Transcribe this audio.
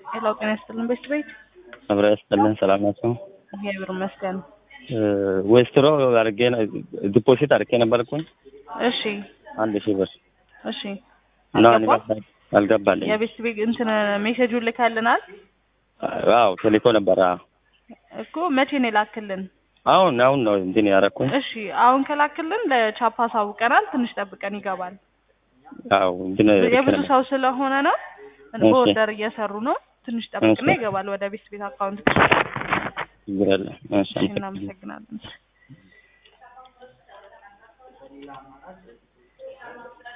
ሄሎ ጤና ይስጥልን ቤት ቤት አብረ ያስጠልን ሰላም ናቸው። እግዚአብሔር ይመስገን። ዌስትሮ አድርጌ ዲፖዚት አድርጌ ነበርኩኝ እሺ አንድ ሺህ ብር እሺ እና አልገባም? አልገባልኝ። የቤት ቤት እንትን ሜሴጁን ልካልናል አዎ ቴሌኮ ነበር። አዎ እኮ መቼ ነው የላክልን? አሁን አሁን ነው እንትን ያደረኩኝ። እሺ አሁን ከላክልን ለቻፓ አሳውቀናል። ትንሽ ጠብቀን ይገባል። አዎ እንትን የብዙ ሰው ስለሆነ ነው እሺ። በኦርደር እየሰሩ ነው። ትንሽ ጠብቅና እሺ። ይገባል ወደ ቤት ቤት አካውንት። ችግር የለም። እሺ፣ እሺ እናመሰግናለን።